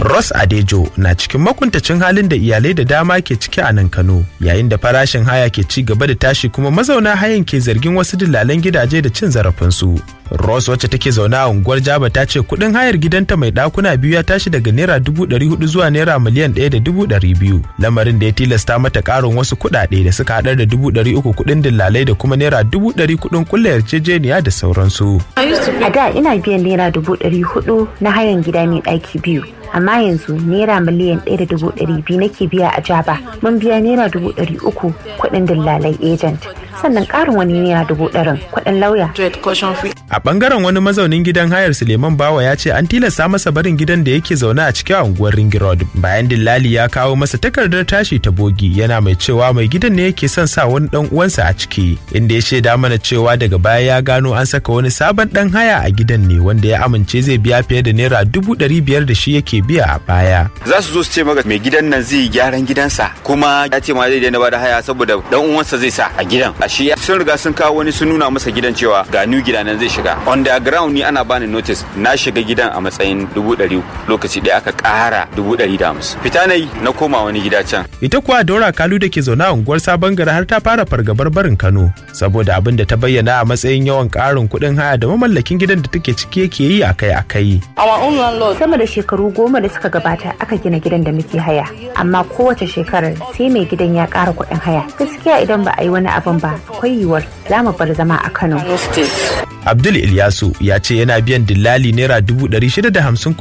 Ross Adejo na cikin makuntacin halin da iyalai da dama ke ciki a nan Kano yayin da farashin haya ke ci gaba da tashi kuma mazauna hayan ke zargin wasu dillalan gidaje da cin zarafinsu. Ross wacce take zaune a unguwar Jaba ta ce kuɗin hayar gidanta mai ɗakuna biyu ya tashi daga naira dubu ɗari hudu zuwa naira miliyan ɗaya da dubu ɗari biyu lamarin da ya tilasta mata ƙarin wasu kuɗaɗe da suka haɗar da dubu ɗari uku kuɗin dillalai da kuma naira dubu ɗari kuɗin kulle yarjejeniya da sauransu. A da ina biyan naira dubu ɗari hudu na hayan gida mai ɗaki biyu. amma yanzu naira miliyan ɗaya da dubu ɗari biyu nake biya a jaba mun biya naira dubu ɗari uku kuɗin dillalai agent sannan ƙarin wani naira dubu ɗarin kuɗin lauya. A ɓangaren wani mazaunin gidan hayar Suleiman Bawa ya ce an tilasta masa barin gidan da yake zaune a cikin unguwar Ring Road bayan dillali ya kawo masa takardar tashi ta bogi yana mai cewa mai gidan ne yake son sa wani ɗan uwansa a ciki inda ya shaida mana cewa daga baya ya gano an saka wani sabon ɗan haya a gidan ne wanda ya amince zai biya fiye da naira dubu ɗari biyar da shi yake biya a baya. Za su zo su ce maka mai gidan nan zai gyaran gidansa kuma ya ce ma zai daina bada haya saboda dan uwansa zai sa a gidan. A shi sun riga sun kawo wani sun nuna masa gidan cewa ga new gida nan zai shiga. On the ground ni ana bani notice na shiga gidan a matsayin dubu ɗari lokaci ɗaya aka ƙara dubu ɗari da hamsin. Fita na yi na koma wani gida can. Ita kuwa Dora Kalu da ke zaune a unguwar Sabon Gari har ta fara fargabar barin Kano saboda abin da ta bayyana a matsayin yawan ƙarin kuɗin haya da mamallakin gidan da take ciki yake yi akai-akai. Sama da shekaru goma da suka gabata aka gina gidan da muke haya amma kowace shekarar sai mai gidan ya ƙara kuɗin haya gaskiya idan ba a yi wani abin ba akwai yiwuwar za mu bar zama a Kano. Abdul Ilyasu ya ce yana biyan dillali naira dubu ɗari shida da hamsin